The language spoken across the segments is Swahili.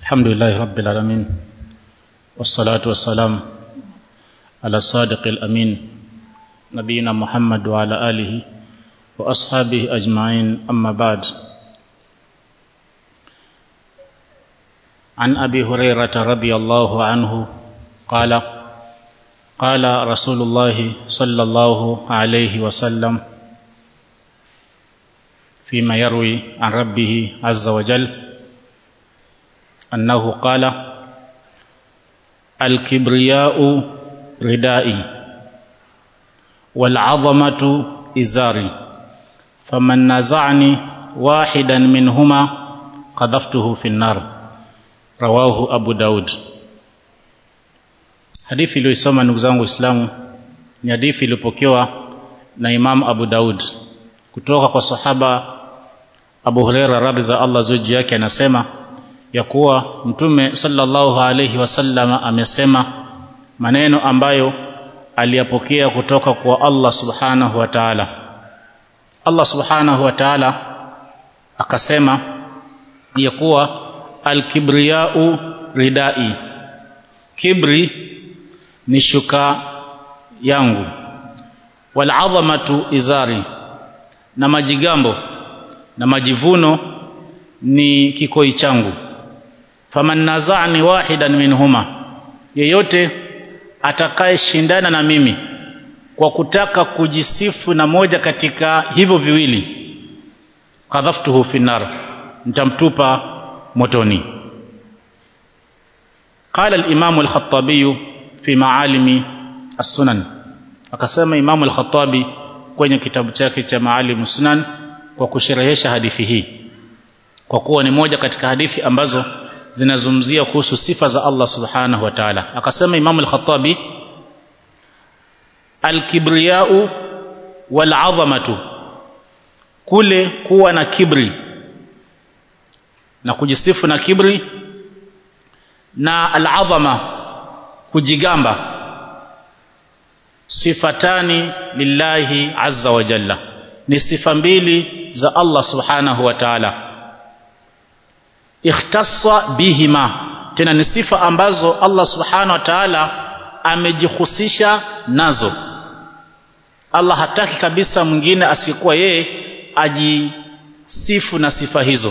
الحمد لله رب العالمين والصلاة والسلام على الصادق الأمين نبينا محمد وعلى آله وأصحابه أجمعين أما بعد عن أبي هريرة رضي الله عنه قال قال رسول الله صلى الله عليه وسلم فيما يروي عن ربه عز وجل أنه قال الكبرياء ردائي والعظمة إزاري فمن نزعني واحدا منهما قذفته في النار رواه أبو داود hadithi iliyoisoma ndugu zangu waislamu ni hadithi iliyopokewa na imamu abu daud kutoka kwa sahaba abu hureira radhi za allah zuji yake anasema ya kuwa mtume sallallahu alaihi wasallam amesema maneno ambayo aliyapokea kutoka kwa allah subhanahu wa taala allah subhanahu wa taala akasema ya kuwa alkibriyau ridai kibri ni shuka yangu waladhamatu izari na majigambo na majivuno ni kikoi changu faman nazani wahidan minhuma yeyote atakayeshindana na mimi kwa kutaka kujisifu na moja katika hivyo viwili kadhaftuhu fi nar nitamtupa motoni قال الإمام الخطابي في معالم السنن akasema Imam al-Khattabi kwenye kitabu chake cha Maalim Sunan kwa kusherehesha hadithi hii kwa kuwa ni moja katika hadithi ambazo zinazungumzia kuhusu sifa za Allah Subhanahu wa Ta'ala akasema Imam al-Khattabi al-kibriyau wal-'azamatu kule kuwa na kibri na kujisifu na kibri na al-'azama kujigamba sifatani lillahi azza wa jalla ni sifa mbili za Allah subhanahu wa ta'ala ikhtassa bihima tena ni sifa ambazo Allah subhanahu wa ta'ala amejihusisha nazo Allah hataki kabisa mwingine asiyekuwa yeye ajisifu na sifa hizo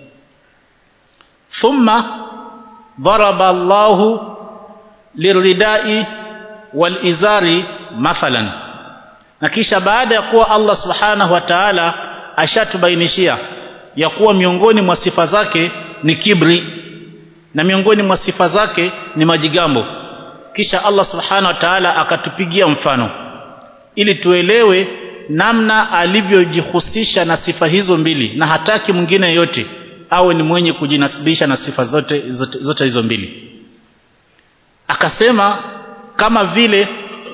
thumma daraba Allahu liridai walizari mathalan na kisha baada ya kuwa Allah subhanahu wa ta'ala ashatubainishia ya kuwa miongoni mwa sifa zake ni kibri na miongoni mwa sifa zake ni majigambo kisha Allah subhanahu wa ta'ala akatupigia mfano ili tuelewe namna alivyojihusisha na sifa hizo mbili na hataki mwingine yote awe ni mwenye kujinasibisha na sifa zote, zote, zote hizo mbili akasema kama vile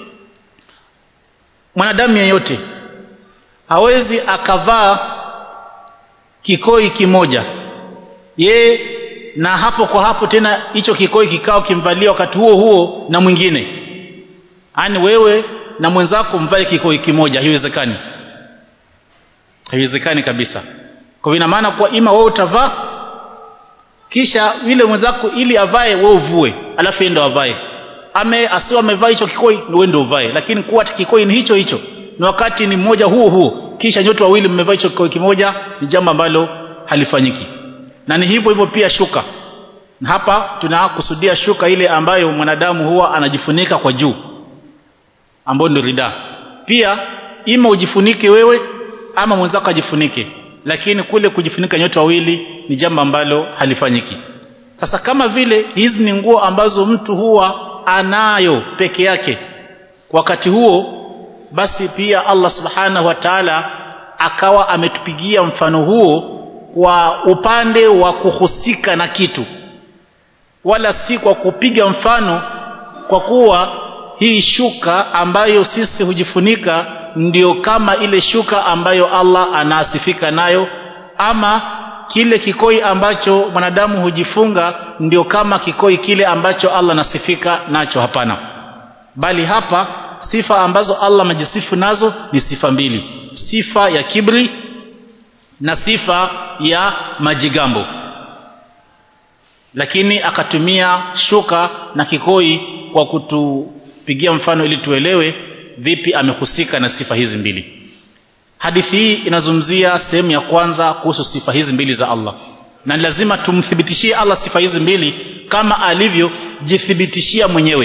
mwanadamu yeyote hawezi akavaa kikoi kimoja ye na hapo kwa hapo tena hicho kikoi kikao kimvalia wakati huo huo na mwingine yaani wewe na mwenzako mvae kikoi kimoja haiwezekani haiwezekani kabisa kwa ina maana kwa ima wewe utavaa kisha yule mwenzako ili avae wewe uvue alafu yeye ndo avae ame asiwe amevaa hicho kikoi ni wewe ndio uvae lakini kuwa kikoi ni hicho hicho na wakati ni mmoja huo huo kisha nyote wawili mmevaa hicho kikoi kimoja ni jambo ambalo halifanyiki na ni hivyo hivyo pia shuka na hapa tunakusudia shuka ile ambayo mwanadamu huwa anajifunika kwa juu ambayo ndio rida pia ima ujifunike wewe ama mwenzako ajifunike lakini kule kujifunika nyote wawili ni jambo ambalo halifanyiki sasa kama vile hizi ni nguo ambazo mtu huwa anayo peke yake wakati huo basi pia Allah subhanahu wa ta'ala akawa ametupigia mfano huo kwa upande wa kuhusika na kitu wala si kwa kupiga mfano kwa kuwa hii shuka ambayo sisi hujifunika ndio kama ile shuka ambayo Allah anaasifika nayo ama kile kikoi ambacho mwanadamu hujifunga ndio kama kikoi kile ambacho Allah anasifika nacho hapana bali hapa sifa ambazo Allah amejisifu nazo ni sifa mbili sifa ya kibri na sifa ya majigambo lakini akatumia shuka na kikoi kwa kutupigia mfano ili tuelewe vipi amehusika na sifa hizi mbili hadithi hii inazungumzia sehemu ya kwanza kuhusu sifa hizi mbili za Allah na lazima tumthibitishie Allah sifa hizi mbili kama alivyojithibitishia mwenyewe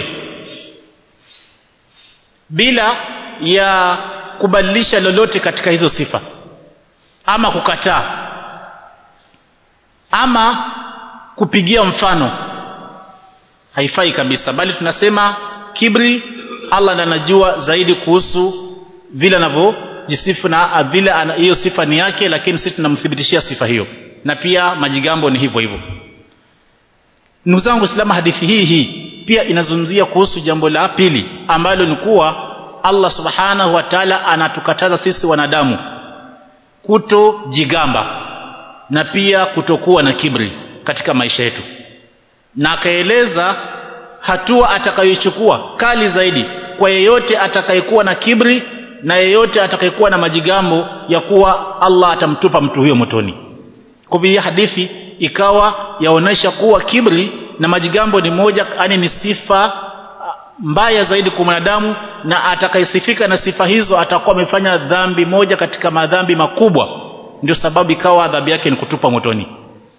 bila ya kubadilisha lolote katika hizo sifa ama kukataa ama kupigia mfano haifai kabisa bali tunasema kibri Allah ndiye anajua zaidi kuhusu vile anavyojisifu na vile hiyo sifa ni yake lakini sisi tunamthibitishia sifa hiyo na pia majigambo ni hivyo hivyo ndugu zangu Uislamu hadithi hii hii pia inazungumzia kuhusu jambo la pili ambalo ni kuwa Allah subhanahu wa ta'ala anatukataza sisi wanadamu kutojigamba na pia kutokuwa na kibri katika maisha yetu na akaeleza hatua atakayochukua kali zaidi kwa yeyote atakayekuwa na kibri na yeyote atakayekuwa na majigambo ya kuwa Allah atamtupa mtu huyo motoni kwa hivyo hadithi ikawa yaonesha kuwa kibri na majigambo ni moja yani ni sifa mbaya zaidi kwa mwanadamu na atakayesifika na sifa hizo atakuwa amefanya dhambi moja katika madhambi makubwa ndio sababu ikawa adhabu yake ni kutupa motoni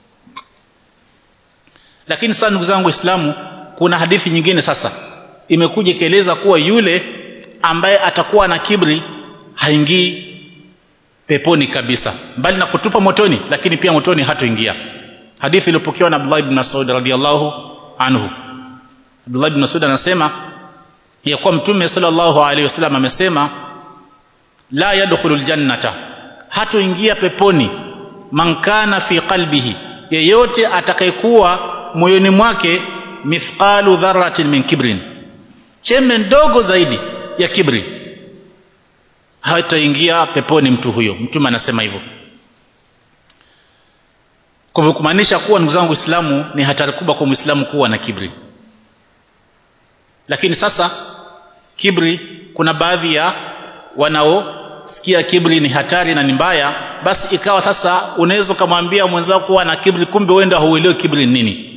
lakini sasa ndugu zangu waislamu kuna hadithi nyingine sasa imekuja ikieleza kuwa yule ambaye atakuwa na kibri haingii peponi kabisa bali na kutupa motoni lakini pia motoni hatoingia hadithi iliyopokewa na Abdullah ibn Mas'ud radhiyallahu anhu Abdullah ibn Mas'ud anasema ya kuwa mtume sallallahu alaihi wasallam amesema la yadkhulul jannata hatoingia peponi man kana fi qalbihi yeyote atakayekuwa moyoni mwake mithqalu dharratin min kibrin chembe ndogo zaidi ya kibri hataingia peponi mtu huyo mtume anasema hivyo kwa hivyo kumaanisha kuwa ndugu zangu Uislamu ni hatari kubwa kwa Muislamu kuwa na kibri lakini sasa kibri kuna baadhi ya wanaosikia kibri ni hatari na ni mbaya basi ikawa sasa unaweza kumwambia mwenzako kuwa na kibri kumbe wewe ndio hauelewi kibri ni nini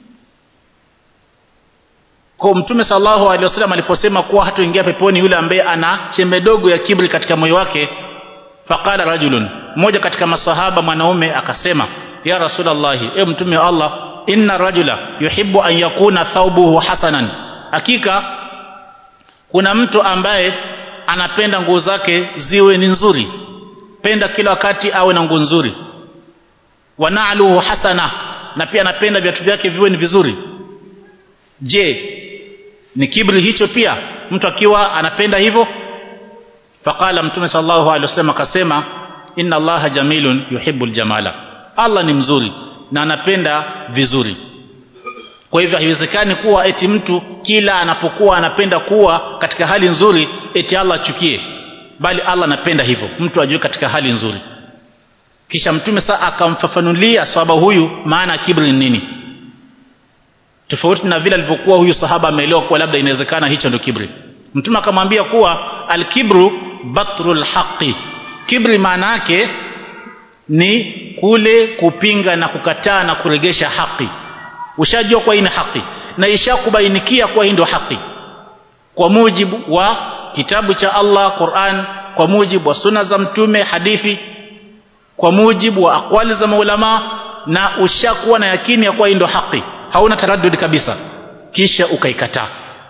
kwa mtume sallallahu alaihi wasallam aliposema kuwa hatoingia peponi yule ambaye ana chembe dogo ya kibri katika moyo wake faqala rajulun mmoja katika masahaba mwanaume akasema ya rasulullah e mtume wa Allah inna rajula yuhibbu an yakuna thawbuhu hasanan hakika kuna mtu ambaye anapenda nguo zake ziwe ni nzuri penda kila wakati awe na nguo nzuri wa na'luhu hasana na pia anapenda viatu vyake viwe ni vizuri je ni kibri hicho pia mtu akiwa anapenda hivyo faqala mtume sallallahu alaihi wasallam akasema inna allaha jamilun yuhibbul jamala allah ni mzuri na anapenda vizuri kwa hivyo haiwezekani kuwa eti mtu kila anapokuwa anapenda kuwa katika hali nzuri eti allah achukie bali allah anapenda hivyo mtu ajue katika hali nzuri kisha mtume saa akamfafanulia swahaba huyu maana ya kibri ni nini tofauti na vile alivyokuwa huyu sahaba ameelewa kuwa labda inawezekana hicho ndio kibri mtume akamwambia kuwa alkibru batrul haqi kibri maana yake ni kule kupinga na kukataa na kuregesha haki ushajua kwa hii ni haki na ishakubainikia kwa hii ndio haki kwa mujibu wa kitabu cha Allah Qur'an kwa mujibu wa sunna za mtume hadithi kwa mujibu wa akwali za maulama na ushakuwa na yakini ya kuwa hii ndio haki hauna taraddud kabisa kisha ukaikataa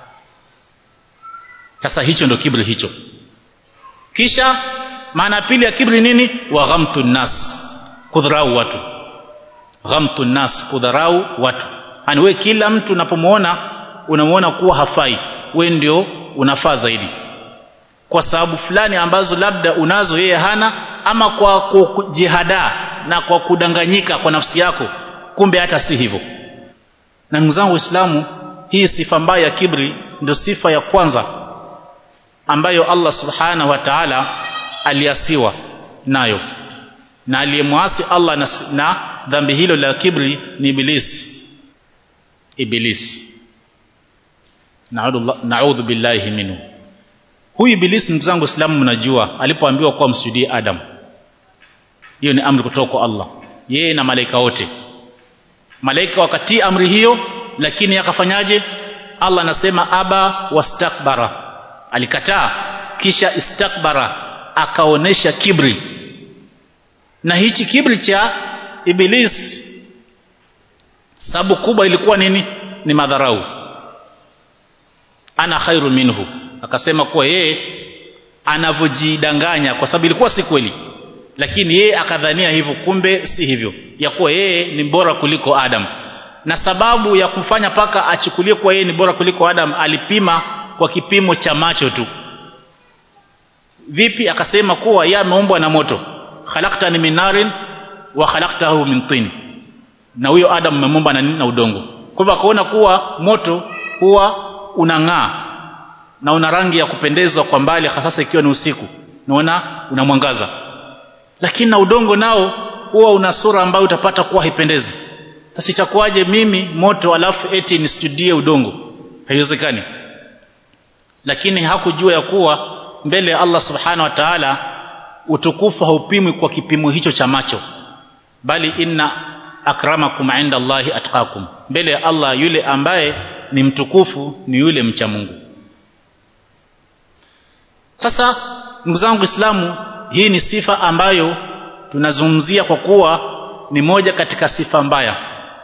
sasa hicho ndio kibri hicho kisha maana pili ya kibri nini wa ghamtu nas kudharau watu ghamtu nas kudharau watu yani we kila mtu unapomuona unamuona kuwa hafai we ndio unafaa zaidi kwa sababu fulani ambazo labda unazo yeye hana ama kwa kujihadaa na kwa kudanganyika kwa nafsi yako kumbe hata si hivyo na ndugu zangu waislamu hii sifa mbaya ya kibri ndio sifa ya kwanza ambayo Allah subhanahu wa ta'ala aliasiwa nayo na aliyemwasi Allah na, na dhambi hilo la kibri ni iblis iblis naudhu billahi minhu huyu iblis ndugu zangu waislamu mnajua alipoambiwa kuwa msujudie adam hiyo ni amri kutoka kwa Allah yeye na malaika wote malaika wakatii amri hiyo lakini akafanyaje Allah anasema aba wastakbara alikataa kisha istakbara akaonesha kibri na hichi kibri cha iblis sababu kubwa ilikuwa nini ni madharau ana khairu minhu akasema kuwa yeye anavyojidanganya kwa sababu ilikuwa si kweli lakini yeye akadhania hivyo kumbe si hivyo ya kuwa yeye ni bora kuliko Adam na sababu ya kumfanya paka achukulie kuwa yeye ni bora kuliko Adam alipima kwa kipimo cha macho tu vipi akasema kuwa yeye ameumbwa na moto khalaqtani min narin wa khalaqtahu min tin na huyo Adam umemuumba na nini na udongo kwa hivyo akaona kuwa moto huwa unang'aa na una rangi ya kupendezwa kwa mbali hasa ikiwa ni usiku naona una mwangaza lakini na udongo nao huwa una sura ambayo utapata kuwa haipendezi sasa itakuwaje mimi moto alafu eti nisujudie udongo haiwezekani lakini hakujua ya kuwa mbele ya Allah subhanahu wa ta'ala utukufu haupimwi kwa kipimo hicho cha macho bali inna akramakum inda Allahi atqakum mbele ya Allah yule ambaye ni mtukufu ni yule mcha Mungu sasa ndugu zangu Islamu hii ni sifa ambayo tunazungumzia kwa kuwa ni moja katika sifa mbaya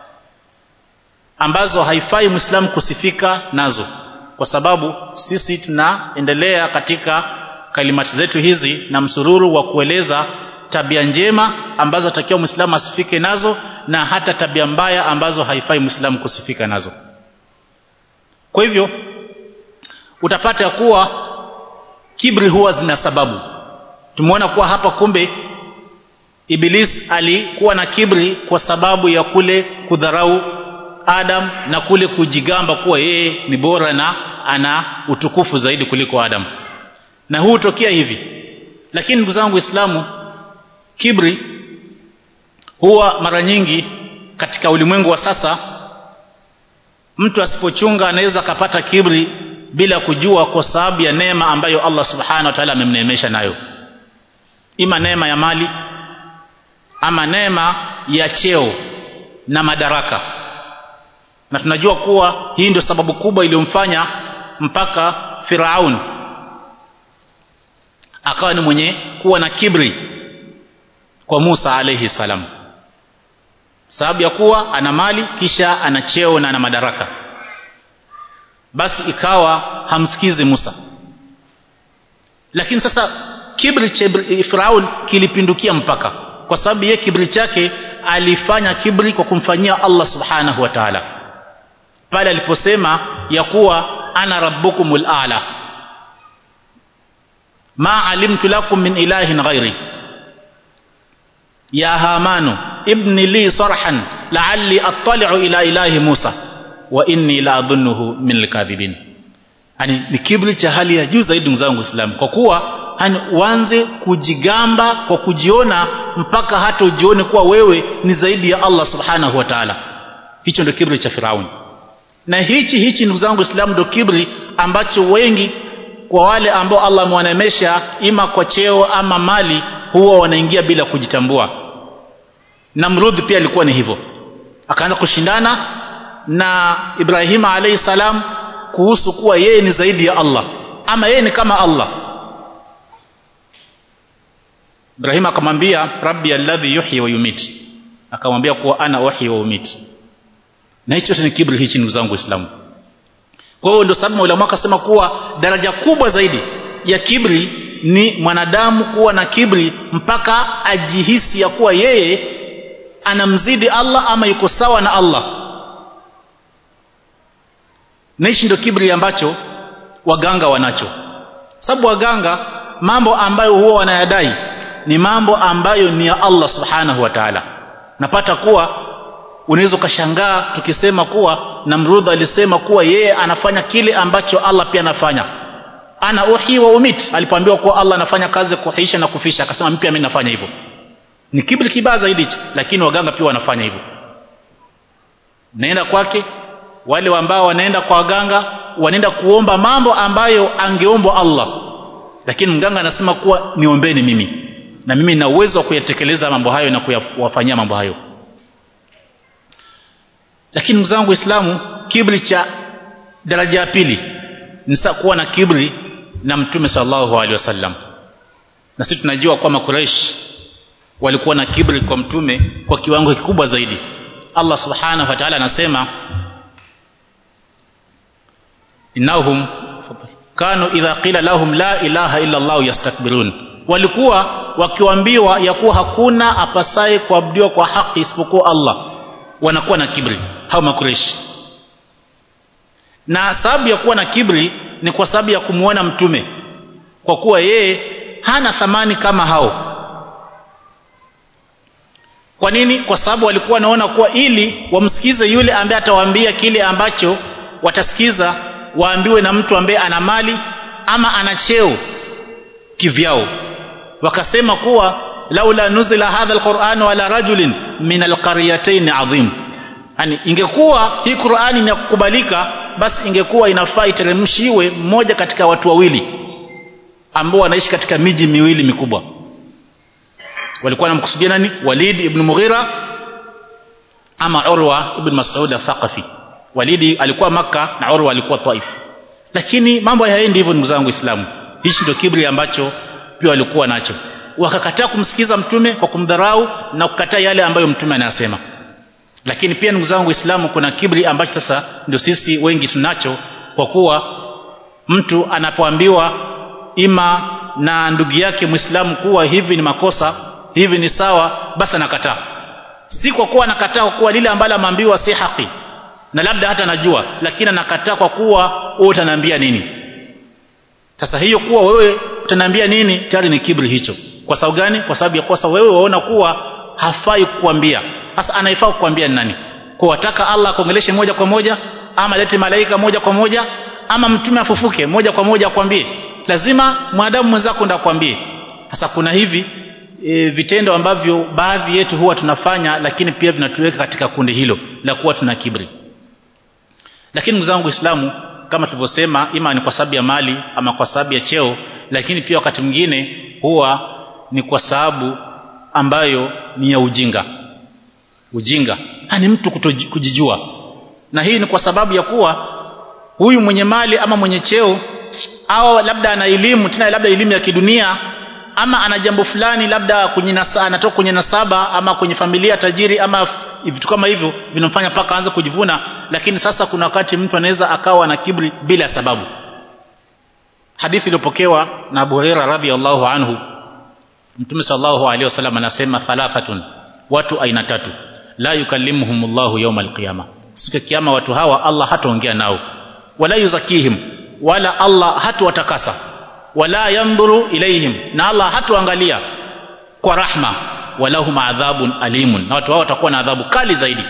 ambazo haifai Muislamu kusifika nazo kwa sababu sisi tunaendelea katika kalimati zetu hizi na msururu wa kueleza tabia njema ambazo atakiwa Muislamu asifike nazo na hata tabia mbaya ambazo haifai Muislamu kusifika nazo. Kwa hivyo utapata kuwa kibri huwa zina sababu. Tumeona kuwa hapa kumbe Iblis alikuwa na kibri kwa sababu ya kule kudharau Adam na kule kujigamba kuwa yeye ni bora na ana utukufu zaidi kuliko Adam. Na huu hutokea hivi. Lakini ndugu zangu Waislamu kibri huwa mara nyingi katika ulimwengu wa sasa mtu asipochunga anaweza akapata kibri bila kujua kwa sababu ya neema ambayo Allah subhanahu wa ta'ala amemneemesha nayo ima neema ya mali ama neema ya cheo na madaraka na tunajua kuwa hii ndio sababu kubwa iliyomfanya mpaka Firaun akawa ni mwenye kuwa na kibri kwa Musa alayhi salam sababu ya kuwa ana mali kisha ana cheo na ana madaraka basi ikawa hamsikizi Musa lakini sasa kibri cha Firaun kilipindukia mpaka kwa sababu ye kibri chake alifanya kibri kwa kumfanyia Allah subhanahu wa ta'ala pale aliposema ya kuwa ana rabbukumul a'la ma alimtu lakum min ilahin ghairi ya hamanu ibni li sarhan la'alli attali'u ila ilahi Musa wa inni la adhunnuhu min alkadhibin yani ni kibri cha hali ya juu zaidi ndugu zangu Waislamu kwa kuwa hani uanze kujigamba kwa kujiona mpaka hata ujione kuwa wewe ni zaidi ya Allah subhanahu wa ta'ala hicho ndio kibri cha Firauni na hichi hichi ndugu zangu Waislamu ndio kibri ambacho wengi kwa wale ambao Allah amewanemesha ima kwa cheo ama mali huwa wanaingia bila kujitambua Namrud pia alikuwa ni hivyo akaanza kushindana na Ibrahim alayhi salam kuhusu kuwa yeye ni zaidi ya Allah ama yeye ni kama Allah Ibrahim akamwambia rabbi alladhi yuhyi wa yumit akamwambia kuwa ana uhyi wa umit na hicho ni kibri hichi ndugu zangu waislamu kwa hiyo ndio sababu ulama akasema kuwa daraja kubwa zaidi ya kibri ni mwanadamu kuwa na kibri mpaka ajihisi ya kuwa yeye anamzidi Allah ama yuko sawa na Allah na hichi ndio kibri ambacho waganga wanacho sababu waganga mambo ambayo huwa wanayadai ni mambo ambayo ni ya Allah subhanahu wa ta'ala napata kuwa unaweza ukashangaa tukisema kuwa Namrud alisema kuwa yeye anafanya kile ambacho Allah pia anafanya ana uhi wa umit alipoambiwa kuwa Allah anafanya kazi kuhisha na kufisha akasema mimi pia mimi nafanya hivyo ni kibri kibaya zaidi lakini waganga pia wanafanya hivyo naenda kwake wale ambao wanaenda kwa waganga wanaenda kuomba mambo ambayo angeombwa Allah lakini mganga anasema kuwa niombeni mimi na mimi nina uwezo wa kuyatekeleza mambo hayo na kuyafanyia mambo hayo lakini mzangu waislamu kibri cha daraja ya pili ni kuwa na kibri na mtume sallallahu alaihi wasallam na sisi tunajua kwamba Quraysh walikuwa na kibri kwa mtume kwa kiwango kikubwa zaidi Allah subhanahu wa ta'ala anasema innahum kanu idha qila lahum la ilaha illa Allah yastakbirun walikuwa wakiwaambiwa ya kuwa hakuna apasaye kuabudiwa kwa haki isipokuwa Allah wanakuwa na kibri hao makureshi na sababu ya kuwa na kibri ni kwa sababu ya kumuona mtume kwa kuwa yeye hana thamani kama hao kwa nini kwa sababu walikuwa wanaona kuwa ili wamsikize yule ambaye atawaambia kile ambacho watasikiza waambiwe na mtu ambaye ana mali ama ana cheo kivyao wakasema kuwa laula nuzila hadha alquran wala rajulin min alqaryatayn adhim yani ingekuwa hii Qur'ani ni ya kukubalika basi ingekuwa inafaa iteremshiwe mmoja katika watu wawili ambao wanaishi katika miji miwili mikubwa walikuwa wanamkusudia nani Walid ibn Mughira ama Urwa ibn Mas'ud al-Thaqafi Walidi alikuwa maka na Urwa alikuwa Taif lakini mambo hayaendi hivyo ndugu zangu Waislamu hichi ndio kibri ambacho pia walikuwa nacho wakakataa kumsikiza mtume kwa kumdharau na kukataa yale ambayo mtume anasema lakini pia ndugu zangu Waislamu kuna kibri ambacho sasa ndio sisi wengi tunacho kwa kuwa mtu anapoambiwa ima na ndugu yake Muislamu kuwa hivi ni makosa hivi ni sawa basi anakataa si kwa kuwa anakataa kwa kuwa lile ambalo ameambiwa si haki na labda hata najua lakini anakataa kwa kuwa wewe utaniambia nini sasa hiyo kuwa wewe utaniambia nini tayari ni kibri hicho kwa sababu gani kwa sababu ya kosa wewe waona kuwa hafai kukuambia sasa anaifaa kukuambia ni nani kwa wataka Allah akuongeleshe moja kwa moja ama lete malaika moja kwa moja ama mtume afufuke moja kwa moja akwambie lazima mwanadamu mwenzako ndo akwambie sasa kuna hivi e, vitendo ambavyo baadhi yetu huwa tunafanya lakini pia vinatuweka katika kundi hilo la kuwa tuna kibri lakini ndugu zangu Uislamu kama tulivyosema ima ni kwa sababu ya mali ama kwa sababu ya cheo lakini pia wakati mwingine huwa ni kwa sababu ambayo ni ya ujinga ujinga ni mtu kujijua na hii ni kwa sababu ya kuwa huyu mwenye mali ama mwenye cheo au labda ana elimu tena labda elimu ya kidunia ama ana jambo fulani labda kwenye nasa, anatoka kwenye nasaba ama kwenye familia tajiri ama vitu kama hivyo vinamfanya paka aanze kujivuna lakini sasa kuna wakati mtu anaweza akawa na kibri bila sababu hadithi iliyopokewa na Abu Hurairah radhiyallahu anhu Mtume sallallahu alaihi wasallam anasema thalathatun watu aina tatu la yukallimuhumullahu yawmal qiyama siku ya kiyama watu hawa Allah hataongea nao wala yuzakihim wala Allah hatuwatakasa wala yandhuru ilaihim na Allah hatuangalia kwa rahma walahum adhabun alimun na watu hao watakuwa na adhabu kali zaidi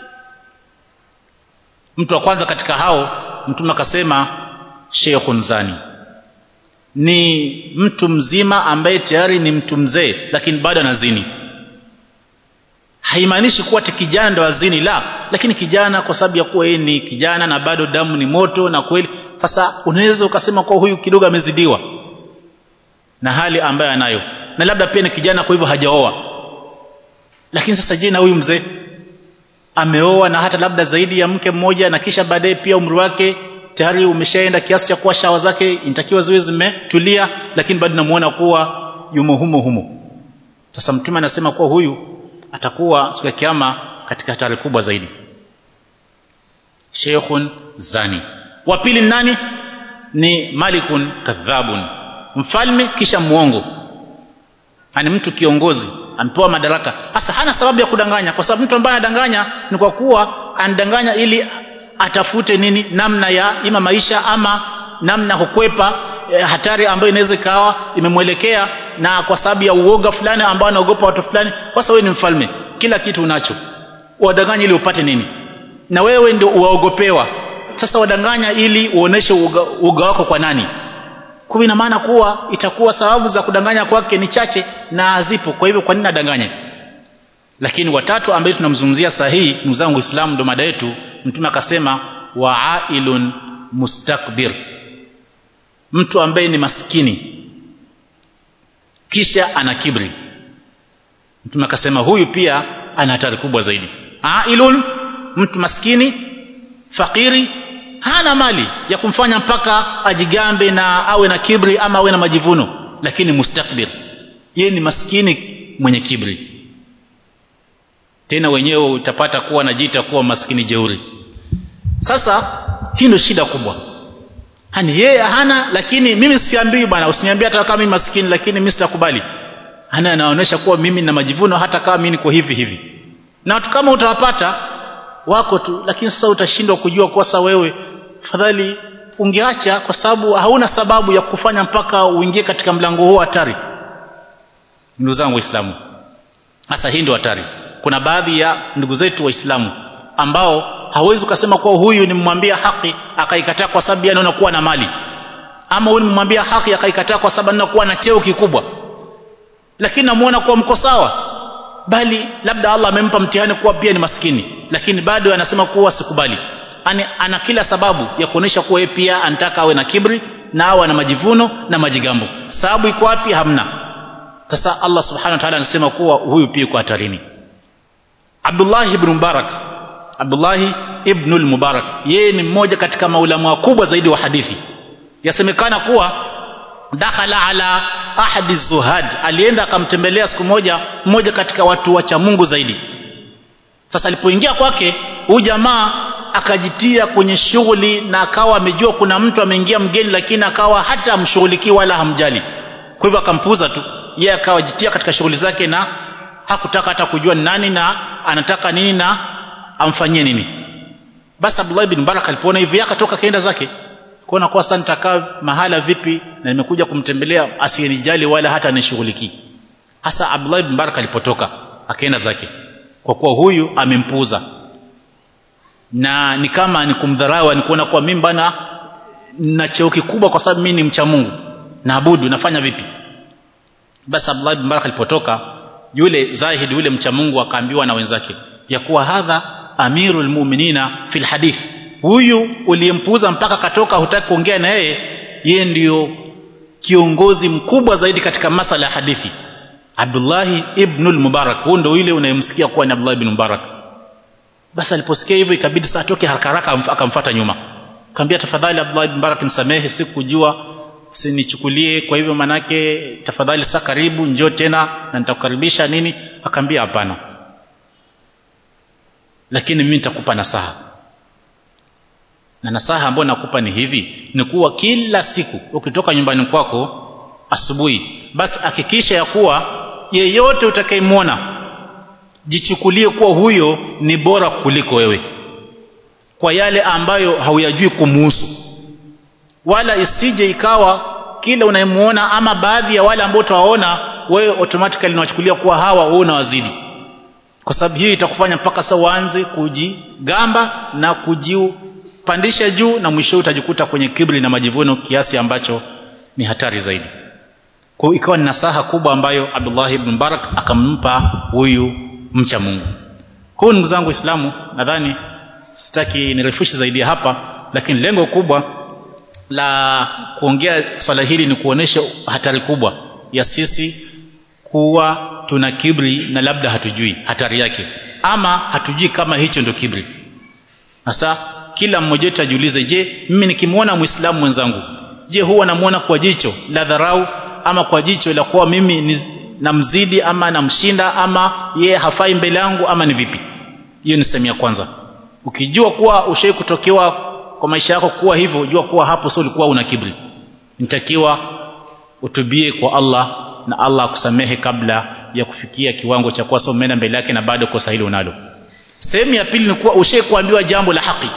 mtu wa kwanza katika hao mtume akasema sheikhun zani ni mtu mzima ambaye tayari ni mtu mzee lakini bado anazini haimaanishi kuwa ti kijana ndo azini la lakini kijana kwa sababu ya kuwa yeye ni kijana na bado damu ni moto na kweli sasa unaweza ukasema kuwa huyu kidogo amezidiwa na hali ambayo anayo na labda pia ni kijana kwa hivyo hajaoa lakini sasa je na huyu mzee ameoa na hata labda zaidi ya mke mmoja na kisha baadaye pia umri wake tayari umeshaenda kiasi cha kuwa shawa zake inatakiwa ziwe zimetulia lakini bado namuona kuwa yumo humo humo sasa mtume anasema kuwa huyu atakuwa siku ya kiyama katika hatari kubwa zaidi sheikhun zani wa pili nani ni malikun kadhabun mfalme kisha muongo ani mtu kiongozi amepewa madaraka hasa hana sababu ya kudanganya kwa sababu mtu ambaye anadanganya ni kwa kuwa anadanganya ili atafute nini namna ya ima maisha ama namna kukwepa eh, hatari ambayo inaweza ikawa imemwelekea na kwa sababu ya uoga fulani ambao anaogopa watu fulani kwa sababu ni mfalme kila kitu unacho wadanganya ili upate nini na wewe ndio uwaogopewa sasa wadanganya ili uoneshe uoga, uoga wako kwa nani kwa ina maana kuwa itakuwa sababu za kudanganya kwake ni chache na hazipo kwa hivyo kwa nini adanganye lakini watatu ambaye tunamzungumzia sahihi ndugu zangu Uislamu ndo mada yetu mtume akasema waailun mustakbir mtu ambaye ni maskini kisha ana kibri mtume akasema huyu pia ana hatari kubwa zaidi ailun mtu maskini fakiri hana mali ya kumfanya mpaka ajigambe na awe na kibri ama awe na majivuno lakini mustakbir yeye ni maskini mwenye kibri tena wenyewe utapata kuwa najiita kuwa maskini jeuri sasa hii ndio shida kubwa hani yeye hana lakini mimi siambii bwana usiniambie hata kama mimi maskini lakini mimi sitakubali ana anaonyesha kuwa mimi na majivuno hata kama mimi niko hivi hivi na watu kama utawapata wako tu lakini sasa utashindwa kujua kwa sasa wewe fadhali ungeacha kwa sababu hauna sababu ya kufanya mpaka uingie katika mlango huo hatari ndugu zangu waislamu sasa hii ndio hatari kuna baadhi ya ndugu zetu waislamu ambao hawezi ukasema kuwa huyu nimwambia haki akaikataa kwa sababu anaona kuwa na mali ama huyu nimwambia haki akaikataa kwa sababu anaona kuwa na cheo kikubwa lakini namuona kuwa mko sawa bali labda Allah amempa mtihani kuwa pia ni maskini lakini bado anasema kuwa sikubali ani ana kila sababu ya kuonesha kuwa yeye pia anataka awe na kibri na awe na majivuno na majigambo sababu iko wapi hamna sasa Allah subhanahu wa ta'ala anasema kuwa huyu pia yuko hatarini Abdullah ibn Mubarak Abdullah ibn al-Mubarak yeye ni mmoja katika maulama wakubwa zaidi wa hadithi yasemekana kuwa dakhala ala ahadi zuhad alienda akamtembelea siku moja mmoja katika watu wacha Mungu zaidi sasa alipoingia kwake huyu jamaa akajitia kwenye shughuli na akawa amejua kuna mtu ameingia mgeni lakini akawa hata amshughulikii wala hamjali kwa hivyo akampuuza tu yeye akawa jitia katika shughuli zake na hakutaka hata kujua ni nani na anataka nini na amfanyie nini basi Abdullah ibn Barak alipoona hivi akatoka kaenda zake kuona kwa sasa nitakaa mahala vipi na nimekuja kumtembelea asiyenijali wala hata anishughulikii hasa Abdullah ibn Barak alipotoka akaenda zake kwa kuwa huyu amempuuza na ni kama ni kumdharau ni kuona kuwa mimi bana na cheo kikubwa kwa sababu mimi ni mcha Mungu naabudu nafanya vipi basi Abdullah ibn Barak alipotoka yule Zahid yule mcha Mungu akaambiwa na wenzake ya kuwa hadha amirul mu'minina fil hadith huyu uliyempuuza mpaka katoka hutaki kuongea na yeye yeye ndiyo kiongozi mkubwa zaidi katika masala ya hadithi Abdullah ibn al-Mubarak huyo ndio yule unayemsikia kuwa ni Abdullah ibn Mubarak basi aliposikia hivyo ikabidi saa atoke haraka haraka akamfuata nyuma akamwambia tafadhali Abdullah ibn Mubarak nisamehe sikujua usinichukulie kwa hivyo manake tafadhali saa karibu njoo tena na nitakukaribisha nini akamwambia hapana lakini mimi nitakupa nasaha na nasaha ambayo nakupa ni hivi ni kuwa kila siku ukitoka nyumbani kwako asubuhi basi hakikisha ya kuwa yeyote utakayemwona jichukulie kuwa huyo ni bora kuliko wewe kwa yale ambayo hauyajui kumuhusu wala isije ikawa kila unayemuona ama baadhi ya wale ambao utawaona wewe automatically unawachukulia kuwa hawa wewe unawazidi kwa sababu hiyo itakufanya mpaka sasa uanze kujigamba na kujipandisha juu na mwisho utajikuta kwenye kibri na majivuno kiasi ambacho ni hatari zaidi kwa hiyo ikawa ni nasaha kubwa ambayo Abdullah ibn Mubarak akampa huyu mcha Mungu kwa hiyo ndugu zangu Waislamu nadhani sitaki nirefushe zaidi hapa lakini lengo kubwa la kuongea swala hili ni kuonesha hatari kubwa ya sisi kuwa tuna kibri na labda hatujui hatari yake ama hatujui kama hicho ndio kibri sasa kila mmoja wetu ajiulize je mimi nikimwona muislamu mwenzangu je huwa namuona kwa jicho la dharau ama kwa jicho la kuwa mimi ni namzidi ama namshinda ama ye hafai mbele yangu ama ni vipi hiyo ni sehemu ya kwanza ukijua kuwa ushai kutokewa kwa maisha yako kuwa hivyo jua kuwa hapo sio ulikuwa una kibri nitakiwa utubie kwa Allah na Allah akusamehe kabla ya kufikia kiwango cha kuwa sio umeenda mbele yake na bado kosa hilo unalo sehemu ya pili ni kuwa ushai kuambiwa jambo la haki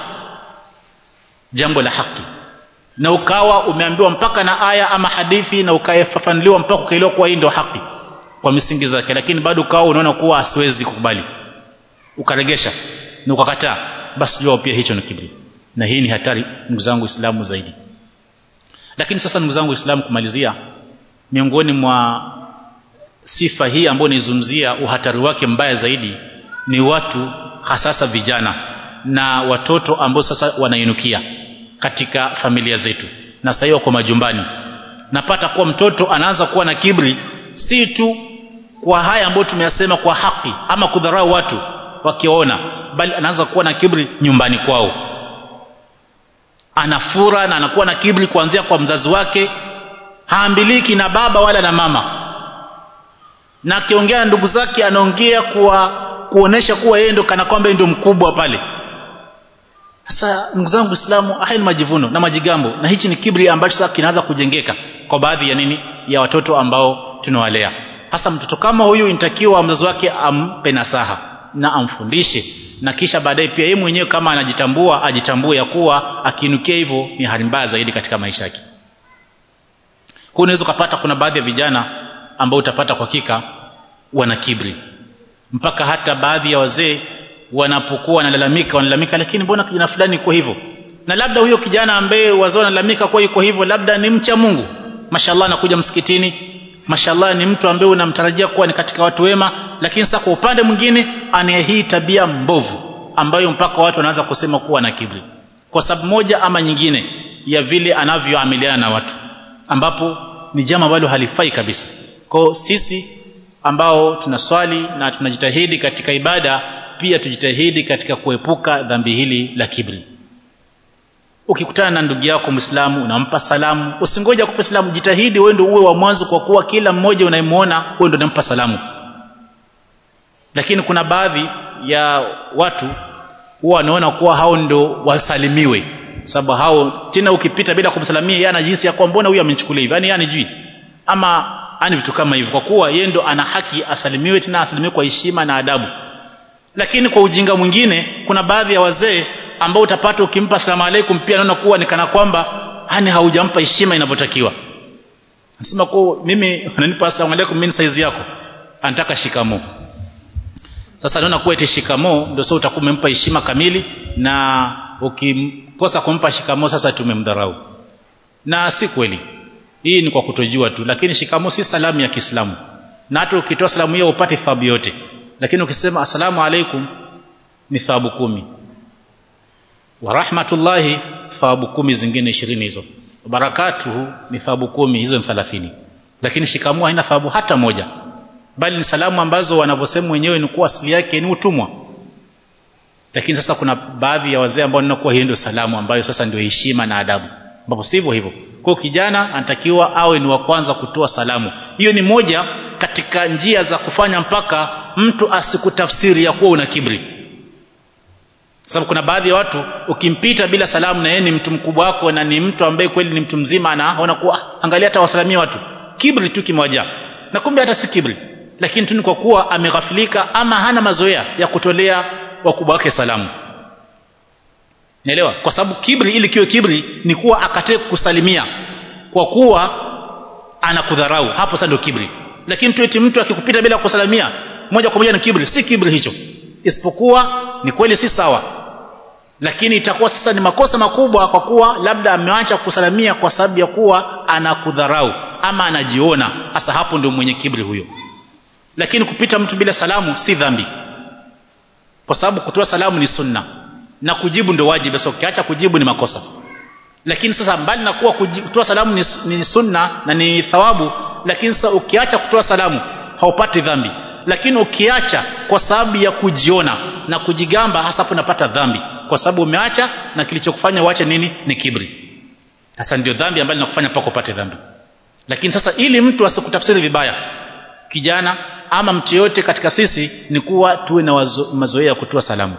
jambo la haki na ukawa umeambiwa mpaka na aya ama hadithi na ukafafanuliwa mpaka ukaelewa kuwa hii ndio haki kwa misingi zake lakini bado ukawa unaona kuwa siwezi kukubali ukaregesha na ukakataa basi jua pia hicho ni kibri na hii ni hatari ndugu zangu Uislamu zaidi lakini sasa ndugu zangu Uislamu kumalizia miongoni mwa sifa hii ambayo nizungumzia uhatari wake mbaya zaidi ni watu hasasa vijana na watoto ambao sasa wanainukia katika familia zetu na sasa kwa majumbani napata kuwa mtoto anaanza kuwa na kibri si tu kwa haya ambayo tumeyasema kwa haki ama kudharau watu wakiona bali anaanza kuwa na kibri nyumbani kwao anafura na anakuwa na kibri kuanzia kwa mzazi wake haambiliki na baba wala na mama na akiongea na ndugu zake anaongea kwa kuonesha kuwa yeye ndo kana kwamba ndio mkubwa pale sasa ndugu zangu Uislamu haya ni majivuno na majigambo na hichi ni kibri ambacho sasa kinaanza kujengeka kwa baadhi ya nini ya watoto ambao tunawalea hasa mtoto kama huyu inatakiwa mzazi wake ampe nasaha na amfundishe na kisha baadaye pia yeye mwenyewe kama anajitambua ajitambue ya kuwa akiinukia hivyo ni hali mbaya zaidi katika maisha yake kwa unaweza ukapata kuna baadhi ya vijana ambao utapata kwa hakika wana kibri mpaka hata baadhi ya wazee wanapokuwa wanalalamika wanalalamika lakini mbona kijana fulani iko hivyo na labda huyo kijana ambaye wazee wanalalamika kwa yuko hivyo labda ni mcha Mungu mashallah anakuja msikitini mashallah ni mtu ambaye unamtarajia kuwa ni katika watu wema lakini sasa kwa upande mwingine ana hii tabia mbovu ambayo mpaka watu wanaanza kusema kuwa na kibri kwa sababu moja ama nyingine ya vile anavyoamiliana na watu ambapo ni jambo ambalo halifai kabisa kwa sisi ambao tunaswali na tunajitahidi katika ibada pia tujitahidi katika kuepuka dhambi hili la kibri ukikutana na ndugu yako Muislamu unampa salamu usingoje akupe salamu jitahidi wewe ndio uwe wa mwanzo kwa kuwa kila mmoja unayemuona wewe ndio unampa salamu lakini kuna baadhi ya watu huwa wanaona kuwa hao ndio wasalimiwe sababu hao tena ukipita bila kumsalimia yeye anajihisi ya kwamba mbona huyu amenichukulia hivi yani yani jui ama ani vitu kama hivyo kwa kuwa yeye ndo ana haki asalimiwe tena asalimiwe kwa heshima na adabu lakini kwa ujinga mwingine kuna baadhi ya wazee ambao utapata ukimpa asalamu alaykum pia naona kuwa ni kana kwamba yani haujampa heshima inavyotakiwa nasema kwa mimi unanipa asalamu alaykum mimi saizi yako anataka shikamo sasa naona kuwa eti shikamo ndio sasa utakuwa umempa heshima kamili na ukimkosa kumpa shikamo sasa tumemdharau na si kweli hii ni kwa kutojua tu lakini shikamo si salamu ya Kiislamu na hata ukitoa salamu hiyo upate thawabu yote lakini ukisema asalamu alaikum ni thawabu kumi wa rahmatullahi thawabu kumi zingine ishirini hizo barakatuhu ni thawabu kumi hizo ni 30 lakini shikamoo haina thawabu hata moja bali ni salamu ambazo wanavyosema wenyewe ni kuwa asili yake ni utumwa lakini sasa kuna baadhi ya wazee ambao ninakuwa hiyo ndio salamu ambayo sasa ndio heshima na adabu ambapo sivyo hivyo kwa kijana anatakiwa awe ni wa kwanza kutoa salamu hiyo ni moja katika njia za kufanya mpaka mtu asikutafsiri ya kuwa una kibri sababu kuna baadhi ya watu ukimpita bila salamu na yeye ni mtu mkubwa wako na ni mtu ambaye kweli ni mtu mzima anaona kuwa angalia hata wasalimia watu kibri tu kimoja na kumbe hata si kibri lakini tu ni kwa kuwa ameghafilika ama hana mazoea ya kutolea wakubwa wake salamu naelewa kwa sababu kibri ili kiwe kibri ni kuwa akatae kusalimia kwa kuwa anakudharau hapo sasa ndio kibri lakini tu eti mtu akikupita bila kusalimia moja kwa moja ni kibri si kibri hicho isipokuwa ni kweli si sawa lakini itakuwa sasa ni makosa makubwa kwa kuwa labda ameacha kusalamia kwa sababu ya kuwa anakudharau ama anajiona hasa hapo ndio mwenye kibri huyo lakini kupita mtu bila salamu si dhambi kwa sababu kutoa salamu ni sunna na kujibu ndio wajibu sasa ukiacha kujibu ni makosa lakini sasa mbali na kuwa kutoa salamu ni, ni sunna na ni thawabu lakini sasa ukiacha kutoa salamu haupati dhambi lakini ukiacha kwa sababu ya kujiona na kujigamba hasa hapo unapata dhambi kwa sababu umeacha na kilichokufanya uache nini ni kibri sasa ndio dhambi ambayo inakufanya mpaka upate dhambi lakini sasa ili mtu asikutafsiri vibaya kijana ama mtu yote katika sisi ni kuwa tuwe na mazoea ya kutoa salamu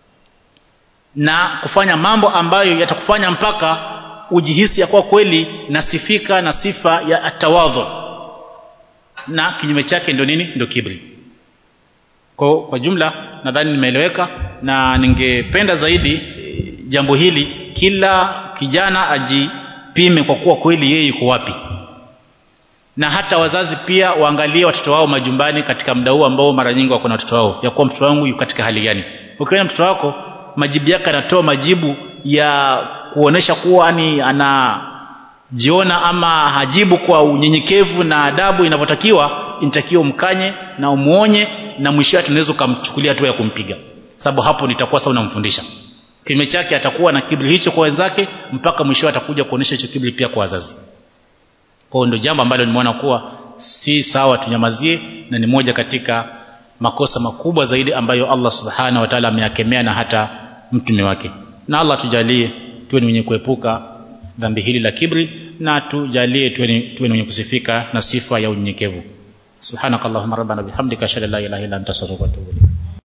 na kufanya mambo ambayo yatakufanya mpaka ujihisi ya kuwa kweli nasifika na sifa ya atawadhu na kinyume chake ndio nini ndio kibri kwa, kwa jumla nadhani nimeeleweka na ningependa zaidi jambo hili kila kijana ajipime kwa kuwa kweli yeye yuko wapi na hata wazazi pia waangalie watoto wao majumbani katika muda huu ambao mara nyingi wako na watoto wao ya kuwa mtoto wangu yuko katika hali gani ukiona mtoto wako majibu yake anatoa majibu ya kuonesha kuwa ni anajiona ama hajibu kwa unyenyekevu na adabu inavyotakiwa inatakiwa umkanye na umuonye na mwisho wake unaweza kumchukulia hatua ya kumpiga sababu hapo nitakuwa sasa unamfundisha kinyume chake atakuwa na kiburi hicho kwa wenzake mpaka mwisho atakuja kuonesha hicho kiburi pia kwa wazazi kwa ndio jambo ambalo nimeona kuwa si sawa tunyamazie na ni moja katika makosa makubwa zaidi ambayo Allah subhanahu wa ta'ala ameyakemea na hata mtume wake na Allah tujalie tuwe ni wenye kuepuka dhambi hili la kibri na tujalie tuwe ni tuwe ni wenye kusifika na sifa ya unyenyekevu subhanakallahumma rabbana bihamdika ashhadu an la ilaha illa anta astaghfiruka wa atubu